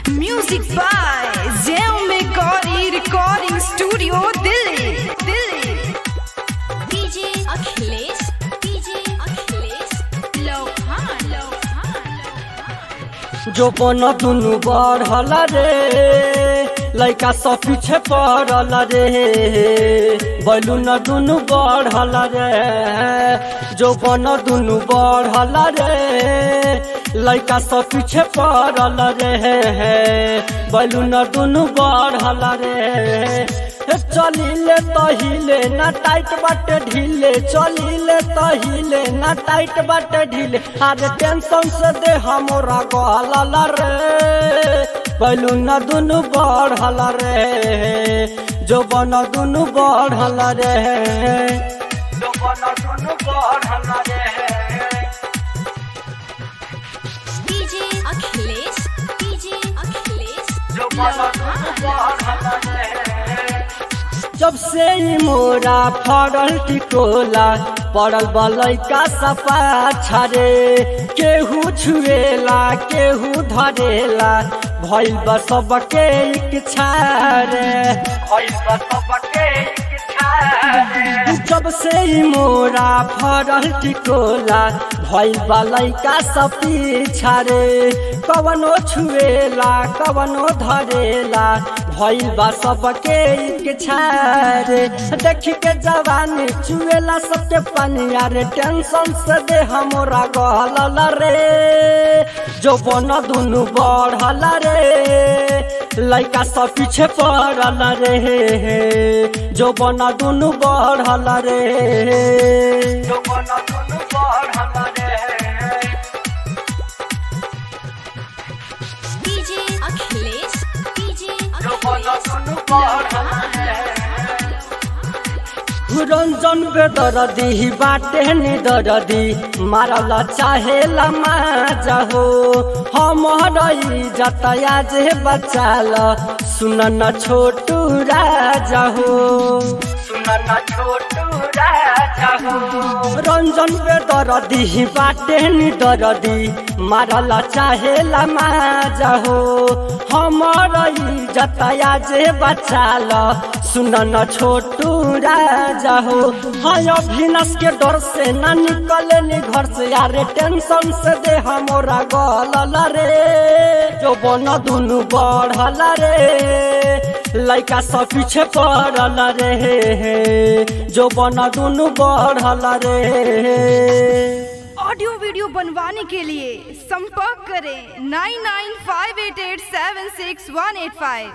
Music by Zell Megori Recording Studio, Delhi. Delhi. DJ Akhilesh. DJ Akhilesh. Lohan. Lohan. जो बन दुनु बढ़ल रे लैका सब पीछे पड़ल रे बैलून दुनु बढ़ल रे जो बन दुनु बढ़ल रे लैका सब पीछे पड़ल रे बैलून दुनु बढ़ल रे चलिले तहिले ना टाइट बाटे ढीले चलिले तहिले ना टाइट बाटे ढीले अरे टेंशन से दे हमरा गहल रे बैलून दुनु बढ़ल रे जो बन दुनु बढ़ल रे जो बन दुनु बढ़ल रे DJ Akhilesh. DJ Akhilesh. जो बन दुनु बढ़ल रे जब से ही मोरा फड़ल टिकोला पड़ल बलैका सपा छरे केहू छुएला केहू धरेला भइल बा सबके इच्छा रे भइल बा सबके इच्छा रे जब से ही मोरा फड़ल टिकोला भइल बा लैका सब पीछा रे कवनो छुएला कवनो धरेला भइल बा सबके इच्छा रे देखी के जवानी चुएला सबके पानी अरे टेंशन से दे हमरा गहल रे जो बन दुनु बढ़ल रे लैका सब पीछे पड़ल रे जो बन दुनु बढ़ल रे जो बन दुनु बढ़ल रे DJ Akhilesh. DJ रंजन बेदरदी बाटे निदरदी मारल चाहेला माजा हो हमर जतया जे बचाल सुन न छोटू राजा हो सुन न छोटू राजा हो रंजन बेदरदी बाटे निदरदी मारल चाहेला माजा हो हमर जतया जे बचाल सुन न छोटू राजा हो हाँ अभिनस के डर से ना निकले नी घर से यारे टेंशन से दे हमरा गलल रे जो बन दुनु बढ़ल रे लैका सब पीछे पड़ल रे जो बन दुनु बढ़ल रे ऑडियो वीडियो बनवाने के लिए संपर्क करें nine nine five eight eight seven six one eight five